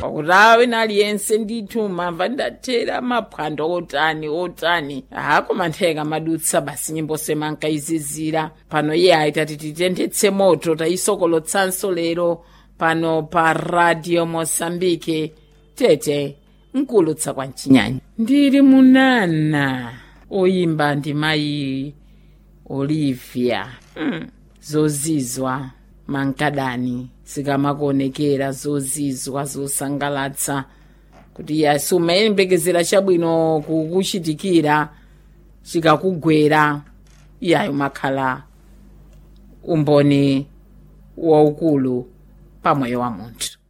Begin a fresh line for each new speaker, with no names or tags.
pakuti awina aliyense ndithu mamva ndathera maphwando otani otani ha koma ntheka madutsa basi nyimbo semankayizizira pano iye ayitati titentetse moto tayisokolotsanso lero pano pa radio mosambike tete nkulutsa kwa mchinyanya ndili munana oyimba ndi mayi olivia hmm. zozizwa mankadani zikamakuonekera zozizwa zosangalatsa kuti yasi umayembekezera chabwino kukuchitikira chikakugwera iyayo makhala umboni waukulu pamoyo wa munthu